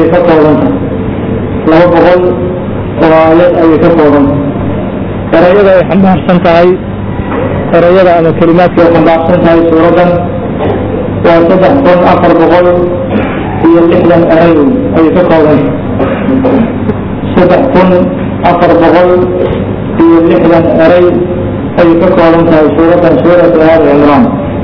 ayay ka koobanta laba boqol oo aayad ayay ka koobanta erayada ay xambaarsan tahay erayada ama kelimaadka ay xambaarsan tahay suuradan waa saddex kun afar boqol iyo lixdan eray ayay ka koobanta saddex kun afar boqol iyo lixdan eray ayay ka kooban tahay suuradan suuratu aali cimraan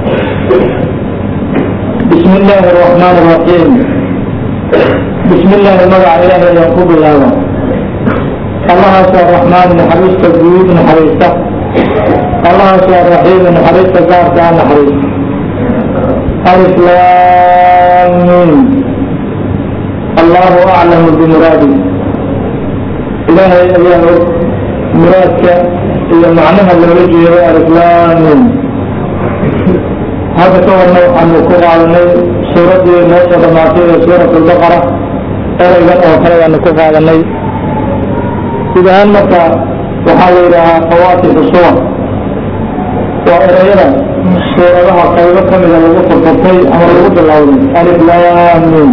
bismi illaahi araxmaan araxiim bismi illaahi magaca ilaahay ayaan ku bilaaba allahaasoo araxmaan naxariista guud naxariista allahaasoo araxiim naxariista gaarka a naxariista alif laam miim allahu aclamu bimuraadi ilaahay ayaa og muraadka iyo macnaha loola jeedo aliflaamin hadda ka warna waxaanu ku qaadanay suuraddii noo soo dhamaatay ee suurat albaqara ereygan oo kale baanu ku qaadanay guud ahaan marka waxaa la yidhaahaa fawaatixu suwar waa ereyada suuradaha qaybo ka mida lagu furfurtay ama lagu bilowday aliflaamin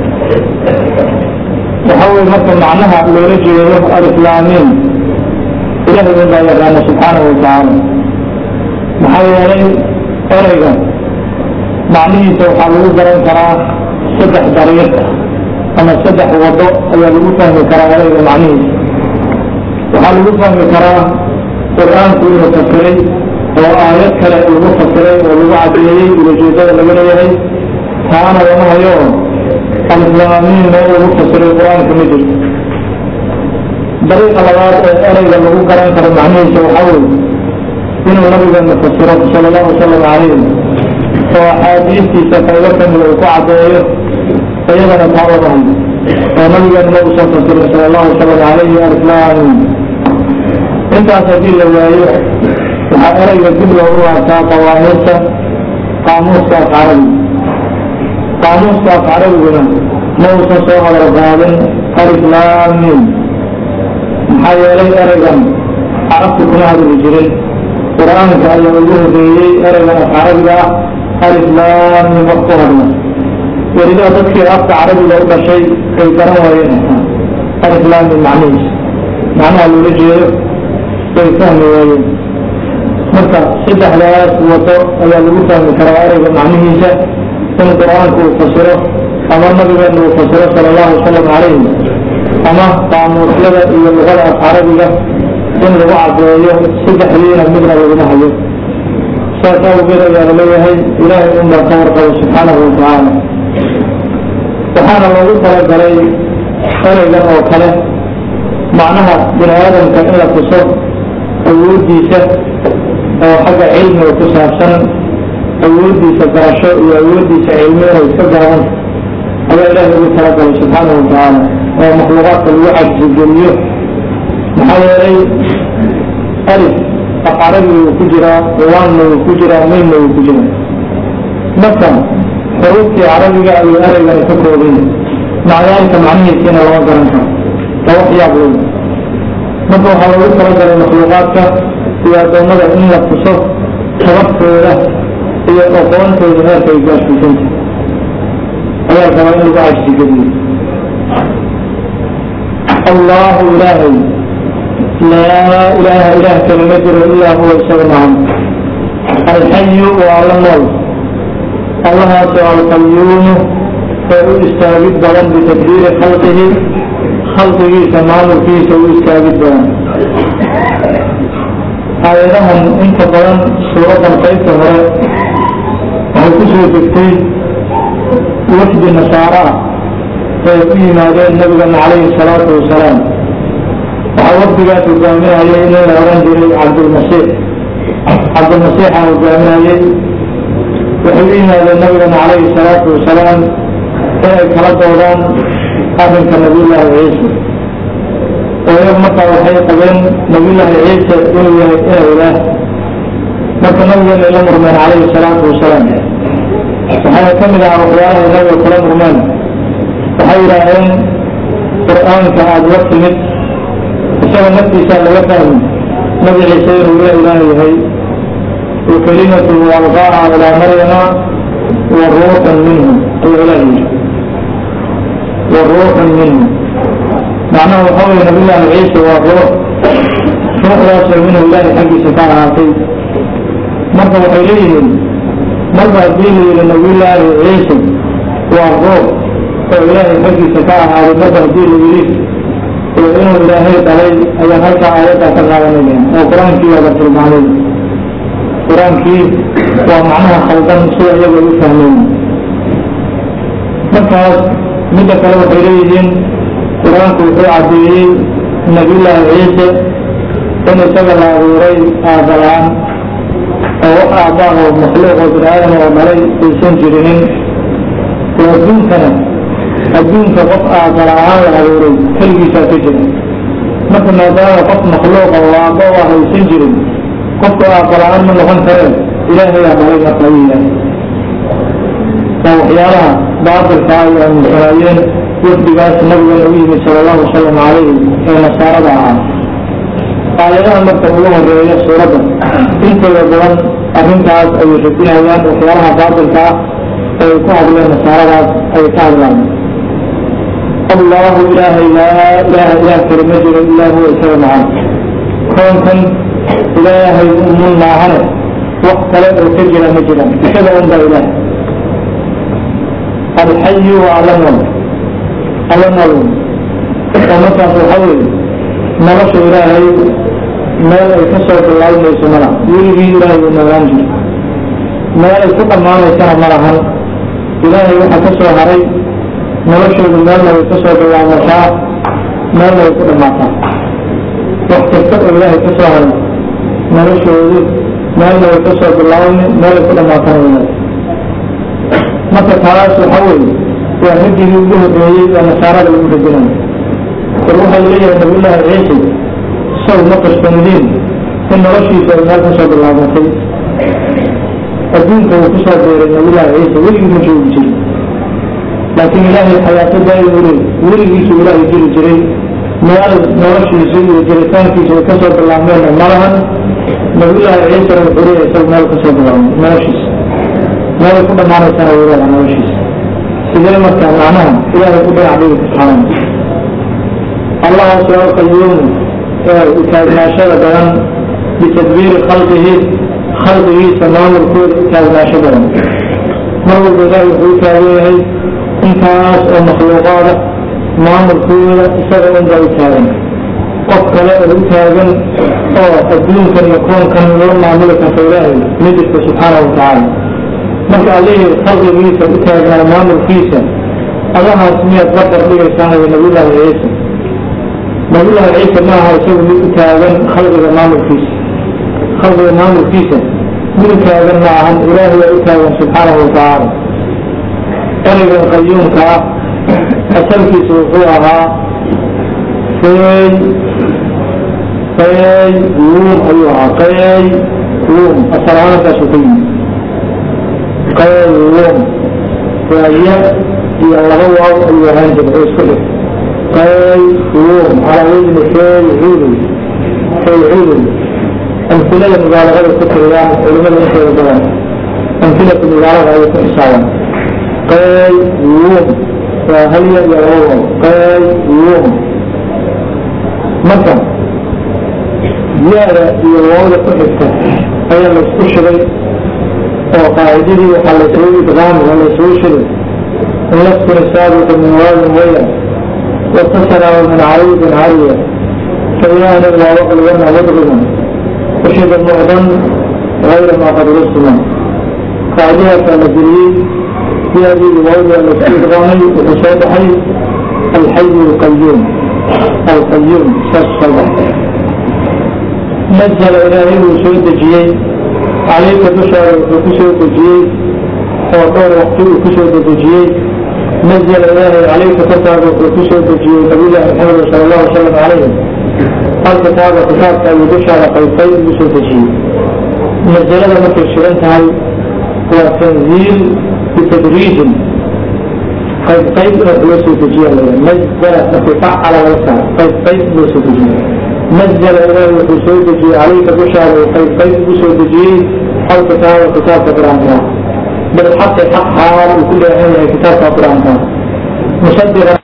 waxaa weye marka macnaha loola jeedo aliflaamin ilahay un baa yaqaana subxaanahu watacaala maxaa yeelay ereyga macnihiisa waxaa lagu garan karaa saddex dariiq ama saddex wado ayaa lagu fahmi karaa ereyga macnihiisa waxaa lagu fahmi karaa qur-aanku inuu fasiray oo aayad kale lagu fasiray oo lagu cadeeyey ulajeedada laga leeyahay taana lama hayo aliflaamiin meel lagu fasiray qur-aanka ma jirto dariiqa labaad ee ereyga lagu garan karo macnihiisa waxaa weye inuu nabigeena fasiro sala allahu wasalam calayh oo axaadiistiisa qaybo kamida uu ku cadeeyo iyadana taa lama hayo oo nabigeena ma uusan fasirin sala allahu wasalam calayhi aliflaamin intaas haddii la waayo waxaa ereyga dib loogu laabtaa qawaaniista qaamuuska af carabiga qaamuuska af carabiguna ma uusan soo hadal qaadin aliflaamin maxaa yeelay ereygan carabtu kuma hadli jirin qur-aanka ayaa ugu horeeyey ereygan af carabiga ah aliflaamin wax ku hadla weliba dadkii afka carabiga u dhashay ay garan waayeen aliflaamin macnihiisa macnaha loola jeedo way fahmi waayeen marka saddexdaas wado ayaa lagu fahmi karaa ereyga macnihiisa in qur-aanku uu fasiro ama nabigeena uu fasiro sala allahu wasalam calayhi ama qaamuusyada iyo luqada af carabiga in lagu cadeeyo saddexdiina midna laguma hayo saas awgeed ayaa laleeyahay ilaahay un baa ka warqabo subxaanahu watacaala waxaana loogu talagalay ereygan oo kale macnaha bini aadamka in la tuso awooddiisa oo xagga cilmiga ku saabsan awooddiisa garasho iyo awooddiisa cilmi inay iska gaaban ayaa ilaahay ugu talagalay subxaanahu watacaala oo makhluuqaadka lagu cajsigeliyo maxaa yeelay alif af carabiga wuu ku jiraa waanna wuu ku jiraa maynna wuu ku jiraa marka xuruuftii carabiga ayuu ereygani ka koobay macdaalka macnihiisiina lama garan karo waa wax yaab weyn marka waxaa loogu talagalay makhluuqaadka iyo addoommada in la tuso tabartooda iyo aqoontooda heerka ay gaarsiisanta ayaa rabaa in lagu cajsigeliyo allahu ilaahay laa ilaaha ilaah kale ma jiro ilaa huwa isaga mahan alxayu waa alla nool allahaasoo alqayuumu oo u istaagid badan bitadbiiri khalqihi khalqigiisa maamulkiisa u istaagid badan aayadahan inta badan suuradan qaybta hore waxay ku soo degtay wafdi nasaara ah ay ku yimaadeen nabigana calayhi salaatu wasalaam waxaa wafdigaas hogaaminayay nin la oran jiray cabdulmasiix cabdulmasiixa hogaaminayay waxay u yimaadeen nabigana calayhi salaatu wasalaam inay kala doodaan arrinka nabiyullaahi ciise oo iyagu markaa waxay qabeen nabiyullaahi ciise inuu yahay inay ilaah marka nabigeena ay la murmeen calayhi salaatu wasalaam waxaana ka mid ahaa waxyaalahay nabiga kula murmeen waxay yidhaaheen qur-aanka aada la timid isaga naftiisaa laga fahmi nabi ciise inuu la ilaah yahay wa kelimatuhu alqaaha ilaa maryama wa ruuxan minhu ayuu ilaah yihi wa ruuxun minhu macnaha waxaa weye nabiyullaahi ciise waa ruux ruuxdaasoo minhu ilaahi xaggiisa ka ahaatay marka waxay leeyihiin marba haddii la yidhi nabiyullaahi ciise waa ruux oo ilaahay xaggiisa ka ahaaday marba haddii la yidhi oo inuu ilaahay dhalay ayaan halkaa aayaddaa ka qaadanaya oo qur-aankii waaba tilmaamay qur-aankii waa macnaha khaldan sida iyaga u fahmeen markaas midda kale waxay leeyihiin qur-aanku wuxuu caddeeyey nabiyullaahi ciise in isaga la abuuray aabala-aan oo wax aabbaa oo makhluuq oo bini aadam oo dhalay aysan jirinin oo adduunkana adduunka qof aabala-aan la abuuray keligiisaa ka jira marka maadaama qof makhluuqa oo aabba u ah aysan jirin qofka aabala-aan ma noqon kareen ilaahayaa dhalay marka ayuu yahay waa waxyaalaha baatilka ay aaminsanaayeen wafdigaas nabigana u yimid sala allahu wasalam calayhi ee nasaarada ahaa aayadaha marka ugu horeeya suuradda intooda badan arrintaas ayay radinayaan waxyaalaha baatilka ah ee ay ku hadleen nasaaradaas ay ka hadlaan allahu ilaahay laa ilaaha ilaah kale ma jiro ilaa huwa isaga macan koonkan ilaahay umun maahane wax kale oo ka jira ma jiraan isaga un baa ilaah alxayu wa alanol alanol oo markaas waxaa weeye nolosha ilaahay meel ay ka soo bilaabmayso mala weligii ilaahay uu noolaan jiro meel ay ku dhammaanaysana ma lahan ilaahay waxaa ka soo haray noloshoodu meelna way ka soo bilaabataa meelna way ku dhammaataa wax kasta oo ilaahay ka soo haray noloshoodu meelna way ka soo bilaabani meelay ku dhammaatana ilaahay marka taas waxaa weeye waa radigii ugu horreeyey oo nasaarada lagu radinayo war waxaa laleeyahay nabiyullaahi ciise saw ma qarsanidin in noloshiisa ay meel ka soo bilaabatay adduunka uu ku soo beeray nabiyullaahi ciise weligii ma joogi jirin laakiin ilaahay xayaato daa'im u leey weligiisu ilaahay jiri jiray meel noloshiisa iyo jiritaankiisa ay kasoo bilaabmeenna ma lahan nabiyullaahi ciisena wuxuu leeyahay isaga meel kasoo bilaabmay noloshiisa meelay ku dhammaanaysana wuu leedahay noloshiisa sidee marka macnaha ilaahay ku dhinac dhigi subxaanahu allahaas waa qayuum ee utaagnaashada badan bitadbiiri khalqihi khalqigiisa maamulkooda utaagnaasho badan mar walba ilaahay wuxuu u taagan yahay intaas oo makhluuqaada maamulkooda isaga unbaa u taagan qof kale oo u taagan oo adduunkan iyo koonkan loo maamuli karta ilaahay ma jirto subxaanahu watacaala marka allihii khalqigiisa u taagnaa maamulkiisa allahaas miyaad la fardhigaysaanayo nabiyullaahi ciise nabiyullaahi ciise ma aha isagu mid u taagan khalqiga maamulkiisa khalqiga maamulkiisa mid u taagan ma ahan ilaahay waa u taagan subxaanahu watacaala ereygan qayuumka ah asalkiisa wuxuu ahaa qey qey wuum ayuu ahaa qey wuum asal ahaankaasuu ka yimid qey wuum waa ya iyo laba waaw ayuu ahaan jira oo isku dhig qey wuum calaa wajni faycuulu faycuulu amhilada mubaalagada ku tiriyaan culimada intooda badan amhilatu mubaalada ayay ku xisaabaan qey wuum waa halya iyo laba waaw qey wuum marka yaada iyo waawda ku xigta ayaa la isku shigay oo qaacidadii waxaa laysugu idqaami waa laysugu shigay in laskuna saabiqa min waawin waya watasara min cariidin cariya fayaani waa waqligana wadrigan ushida mucdan gayra maa qad rusima qaacidadaasaa la geliyey yaadii iyo waawdaa laysku idqaamay wuxuu soo baxay alxayu alqayuum alqayuum saas soo baxay nazala ilaahay uu soo dejiyey calayka dushaada wuxuu ku soo dejiyey oo dhowr waqti uu ku soo dedejiyey nazala ilaahay calayka korkaaga wuxuu ku soo dejiyey nabiyullaahi maxamed sala allahu wasalam calayhi alkitaaba kitaabka ayuu dushaada qaybtay ugu soo dejiyey nazalada markay shiran tahay waa tanziil bitadriijin qayb qayb in wax loo soo dejiya la nazala markii facala laga saaro qayb qayb loo soo dejiye nazala ilaahi wuxuu soo dejiyey calayka dushaada uu qayb qayb ugu soo dejiyey alkitaaba kitaabka qur-aanka bilxaqi xaq xaal uu ku dheehan yahay kitaabka qur-aanka musadiqan